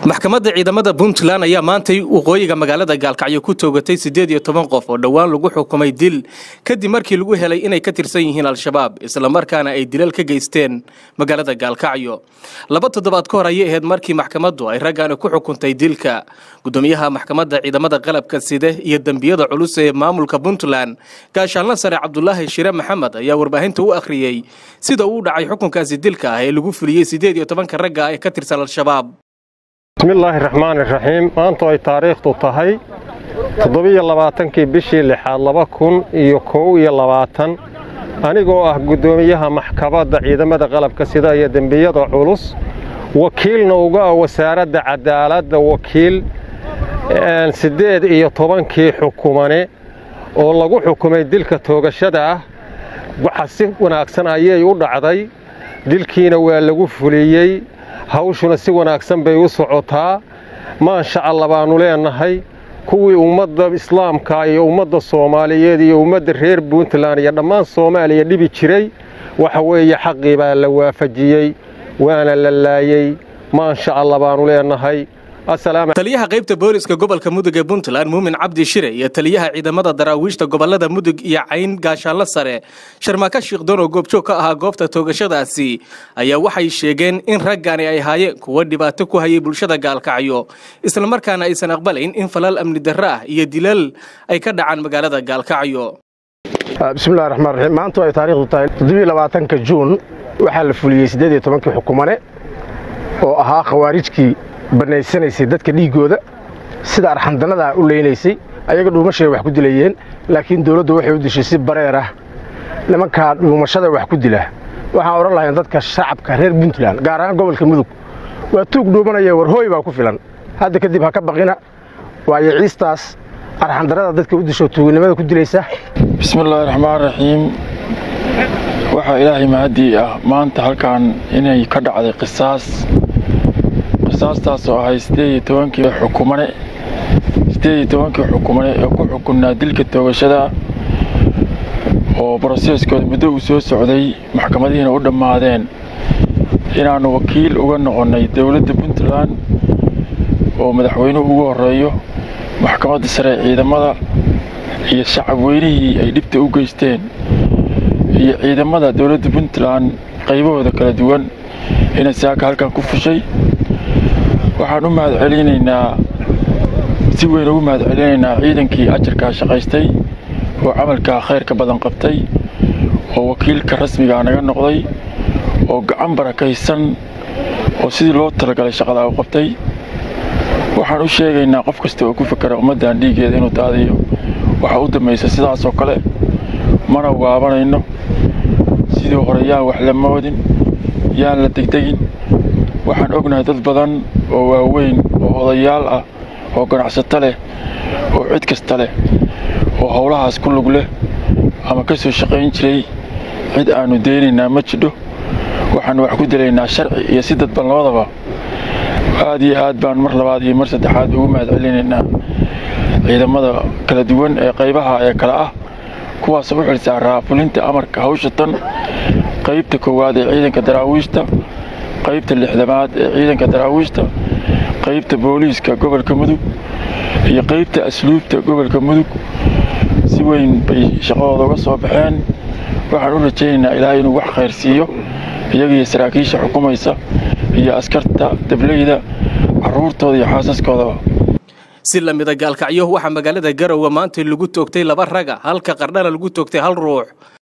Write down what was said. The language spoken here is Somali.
maxkamadda ciidamada puntland ayaa maantay waqooyiga magaalada gaalkacyo ku toogatay siddeed iyo toban qof oo dhowaan lagu xukumay dil kadib markii lagu helay inay ka tirsan yihiin al-shabaab islamarkaana ay dilal ka geysteen magaalada gaalkacyo laba toddobaad ka hor ayay ahayd markii maxkamaddu ay raggaani ku xukuntay dilka gudoomiyaha maxkamadda ciidamada qalabka side iyo dembiyada culus ee maamulka puntland gaashaanla sare cabdulaahi shire maxamed ayaa warbaahinta u akhriyey sida uu dhacay xukunkaasi dilka ah ee lagu fuliyey siddeed iyo tobanka ragga ee ka tirsan al-shabaab bismillaahi raxmaani raxiim maantu ay taariikhdu tahay toddobiyo labaatankii bishii lixaad laba kun iyo kow iyo labaatan anigoo ah guddoomiyaha maxkamadda ciidamada qalabka sida iyo dembiyada culus wakiilna uga ah wasaaradda cadaaladda wakiil siddeed iyo tobankii xukumane oo lagu xukumay dilka toogashada ah waxa si wanaagsan ayay u dhacday dilkiina waa lagu fuliyey hawshuna si wanaagsan bay u socotaa maasha alla baannu leennahay kuwii ummadda islaamka iyo ummadda soomaaliyeed iyo ummadda reer puntland iyo dhammaan soomaaliya dhibi jiray waxa weeye xaqii baa la waafajiyey waana la laayey maasha alla baannu leennahay taliyaha qaybta booliska gobolka mudug ee puntland muumin cabdi shire iyo taliyaha ciidamada daraawiishta gobolada mudug iyo cayn gaashaanlo sare sharmaaka shiikhdoon oo goobjoog ka ahaa goobta toogashadaasi ayaa waxay sheegeen in raggaani ay ahaayeen kuwo dhibaato ku hayay bulshada gaalkacyo islamarkaana aysan aqbalayn in falal amni darro ah iyo dilal ay ka dhacaan magaalada gaalkacyo bismillahi raxmaan raxiim maantu ay taariikhdu tahay toddobiyo labaatanka juun waxaa la fuliyey siddeed iyo tobankii xukumane oo ahaa khawaarijkii bannaysanaysay dadka dhiiggooda sida arxandannada u leynaysay ayaga dhuumashay wax ku dilayeen laakiin dawladdu waxay u dishay si bareer ah nimankaa dhuumashada wax ku dila waxaan odhan lahayn dadka shacabka reer puntland gaar ahaan gobolka mudug waa tuug dhuumanaya warhooy baa ku filan hadda kadib ha ka baqina waayo ciistaas arxandarrada dadka u disho tuuginimada ku dilaysa bismillaahi raxmaan raxiim waxaa ilaahay mahadii ah maanta halkan inay ka dhacday qisaas qisaastaas oo ahay siddeed iyo tobankii xukumane siddeed iyo tobankii xukumane ee ku xukunnaa dilka toogashada oo broseskooda muddo uu soo socday maxkamadihiina u dhammaadeen inaannu wakiil uga noqonnay dowladda puntland oo madaxweynuhu ugu horreeyo maxkamadda sare ee ciidamada iyo shacab weynihii ay dhibta u geysteen iyo ciidamada dowladda puntland qaybahooda kala duwan inay saaka halkan ku fushay waxaan u mahadcelinaynaa si weyn ugu mahadcelinaynaa ciidankii ajarkaa shaqaystay oo camalkaa khayrka badan qabtay oo wakiilka rasmigaa naga noqday oo gacan barakaysan oo sidii loo talagalay shaqadaa u qabtay waxaan u sheegaynaa qof kasta oo ku fakera ummaddan dhiiggeeda inuu daadiyo waxaa u dambaysa sidaasoo kale mana waabanayno sidii hore yaan wax la moodin yaan la degdegin waxaan ognahay dad badan oo waaweyn oo odayaal ah oo ganacsato leh oo cid kasta leh oo howlahaas ku lug leh ama ka soo shaqayn jiray cid aannu deynaynaa ma jidho waxaannu wax ku dilaynaa sharci iyo si dadban labadaba aad iyo aad baan mar labaad iyo mar saddexaad ugu mahadcelinaynaa ciidamada kala duwan ee qaybaha ee kale ah kuwaasoo u xilsaaraa fulinta amarka hawsha tan qaybta koowaad ee ciidanka daraawiishta qaybta lixdamaad ee ciidanka daraawiishta qaybta booliiska gobolka mudug iyo qaybta asluubta gobolka mudug si weyn bay shaqadooda uga soo baxeen waxaan u rajaynaynaa ilaahay inuu wax khayr siiyo iyagiiyo saraakiisha xukumaysa iyo askarta dableyda carruurtooda iyo xaasaskoodaba si lamida gaalkacyo waxaa magaalada garowe maanta lagu toogtay laba raga halka qardhana lagu toogtay hal ruux